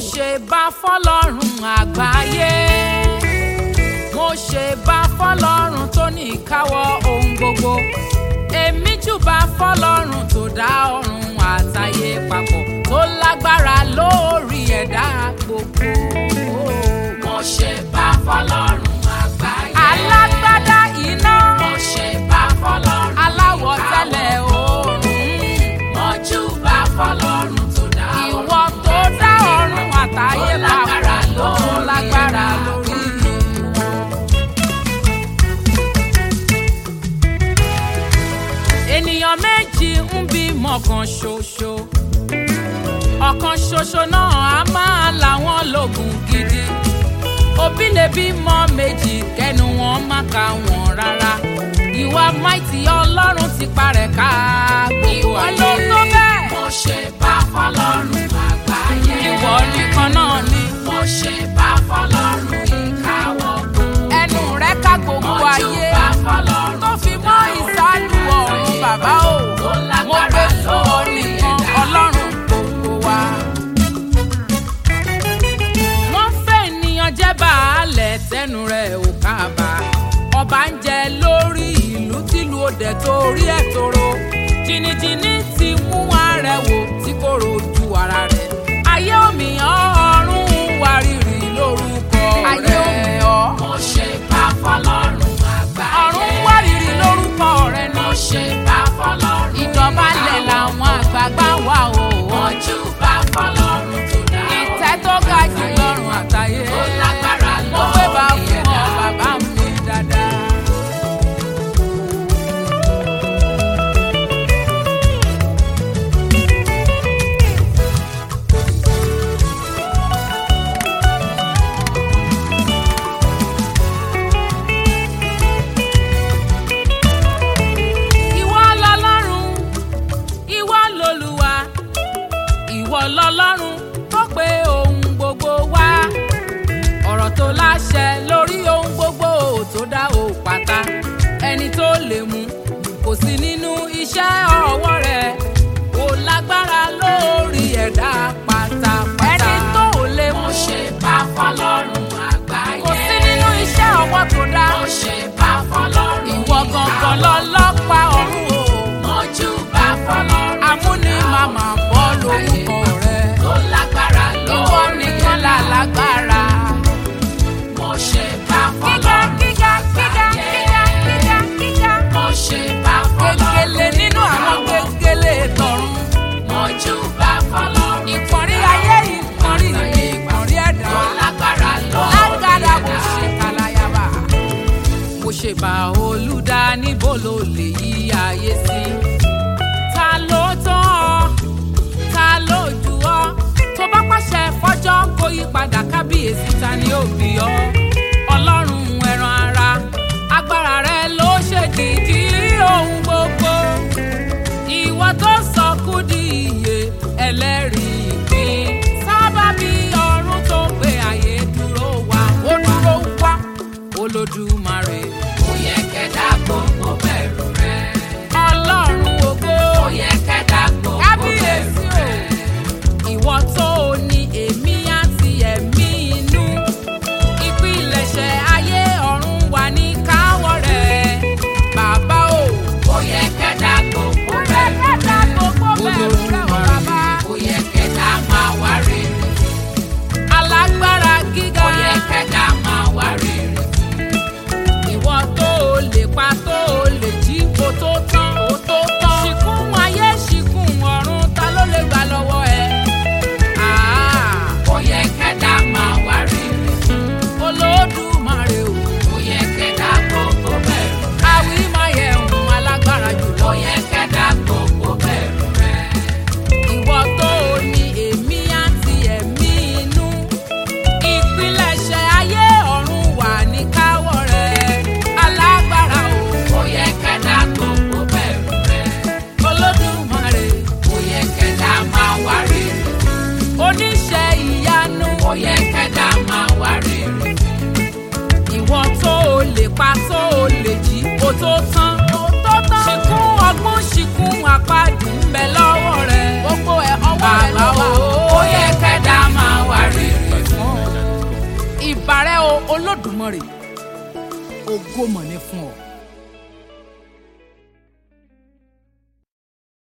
ṣe bá fọlọ́run àgbáyé mo ṣe bá fọlọ́run tó ní ìkáwọ́ ohun gbogbo èmi júbà fọlọ́run tó dá ọ̀run àtayé papọ̀ tó lágbára lórí ẹ̀dá gbogbo. mo ṣe bá fọlọ́run àgbáyé. alágbádá iná mo ṣe bá fọlọ́run aláwọ̀ tẹ́lẹ̀ oòrùn mo júbà fọlọ́run tó dá ìwọ tó dá ọ̀run àtayé Tó lágbára papọ̀ tó lórí lágbára ẹ̀dá lórí wọn. ènìyàn méjì ń bímọ kan ṣoṣo ọ̀kan ṣoṣo náà á máa làwọn lògùn gidi òbí lè bímọ méjì kẹnu wọn má ka wọn rárá ìwà máìtì ọlọ́run ti parẹ́ ká gbogbo ayé ìwọ ló tó bẹ́ẹ̀ mo ṣe bá fọlọ́run àgbáyé. ìwọ nìkan náà ni mo ṣe bá fọlọ́run ìkáwọ́ gbogbo. ẹnu rẹ ká gbogbo mo ayé júbà fọlọ́run tó fi mọ́ ìsálù ọ̀run bàbá o tó mo lágbára gbé fún ọ lórí nìkan ẹ̀dá. ọlọ́run gbogbo wa. wọ́n fẹ́ ènìyàn jẹ́ baálẹ̀ tẹnu rẹ̀ ò kábà ọba ń jẹ lórí ìlú tìlú òde torí ẹ̀ tóró jìnnìjìnnì ti mú arẹwò tí kò rojú ara rẹ̀ ayé òmìyàn ọ̀run wárìrì lórúkọ rẹ̀ ayé òmìyàn mo ṣe bá fọlọ́run àgbáyé. ọ̀run wárìrì lórúkọ rẹ̀ mo náà ṣe bá fọlọ́run ìjọba lẹ̀ làwọn àgbààgbà wà o. mo júbà fọlọ́run tó dá ìtẹ́ tó ga jù lọ́rùn àtàyè. tó lágbára mo gbé bá lórí fún ọ ẹ̀dá. bàbá mi dáadáa. ìwọ lọlọ́run ìwọ lolúwa ìwọ lọlọ́run tó pé ohun gbogbo wá ọ̀rọ̀ tó láṣẹ lórí ohun gbogbo tó dá o pátá ẹni tó lè mú kò sí nínú iṣẹ́ ọwọ́ rẹ̀ kò lágbára lórí ẹ̀dá pátápátá ẹni tó lè mú mo ṣe bá fọlọ́run àgbáyé. kò sí nínú iṣẹ́ ọwọ́ tó dá mo ṣe bá fọlọ́run ìwọ gangan lọ́lọ́pàá ọ̀run o. mo júbà fọlọ́run amúni màmá bọ́ lórúkọ rẹ̀. tó lágbára ìwọ lórí nìkan là ẹ̀dá. lágbára. mo ṣe bá gíga fọlọ́run gíga gíga gíga gíga gíga. mo ṣe bá fọlọ́run gègèlè nínú àwọn gègèlè tọ̀run. mo júbà fọlọ́run ìkànnì ayé ìkànnì ìkànnì ẹ̀dá. tó lágbára lórí lágbára mo ẹ̀dá. ṣe kàlàyàbà. mo ṣe bá olùdá níbo ló lè yí ayé sí. ta ló tán ọ ta ló jù ọ tó bá pàṣẹ fọjọ́ kó yí padà kábíyèsí ta ni ó bí ọ ọlọ́run ẹran ara agbára rẹ ló ṣèdìdí ohun gbogbo ìwọ tó sọ kú di iye ẹlẹ́rìí ìpín sábàbí ọ̀run tó gbé ayé dúró wá ó dúró wá olódùmarè ó yẹ kẹ́dá gbogbo bẹ̀rù rẹ̀. ọlọ́run ògo ó yẹ kẹ́dá gbogbo bẹ̀rù kábíyèsí o rẹ̀. ìwọ tó o ní èmi àti ẹ̀mí inú ìpilẹ̀ṣẹ̀ ayé ọ̀run wà ní káwọ́ rẹ̀ bàbá o. ó yẹ kẹ́dá gbogbo ó yẹ bẹ̀rù kẹ́dá rẹ̀. gbogbo bẹ̀rù rẹ̀ o bàbá. ó yẹ kẹ́dá máa wá rere. alágbára gíga ó yẹ kẹ́dá máa wá rere. ìwọ tó o lè pa tó o lè jí o tó tán o tó tán. ṣìkún ayé ṣìkún ọ̀run ta ló lè gbà lọ́wọ́ ẹ. Ah, ó yẹ kẹ́dá máa wá rere. olódùmarè o. ó yẹ kẹ́dá gbogbo bẹ̀rù rẹ̀. àwí máa yẹ ohun alágbára jùlọ. ó yẹ kẹ́dá gbogbo bẹ̀rù rẹ̀. ìwọ tó o ní èmi àti ẹ̀mí inú. ìpilẹ̀ṣẹ̀ ayé ọ̀run wà ní káwọ́ rẹ̀. alágbára o. ó yẹ kẹ́dá gbogbo bẹ̀rù rẹ̀. olódùmarè. ó yẹ kẹ́dá máa wá rere. oníṣẹ́ ìyanu. ó yẹ kẹ́dá máa wá rere. ìwọ tó o lè pa tó o lè jí o tó tán. o tó tán. ṣìkún ọgbọ́n ṣìkún àpáàdì ń bẹ lọ́wọ́ rẹ̀. gbogbo ẹ̀ ọwọ́ rẹ̀ bàbá lọ́wọ́. o ó yẹ kẹ́dá máa wá rere. olódùmarè ògo mọ̀ ní fún ọ.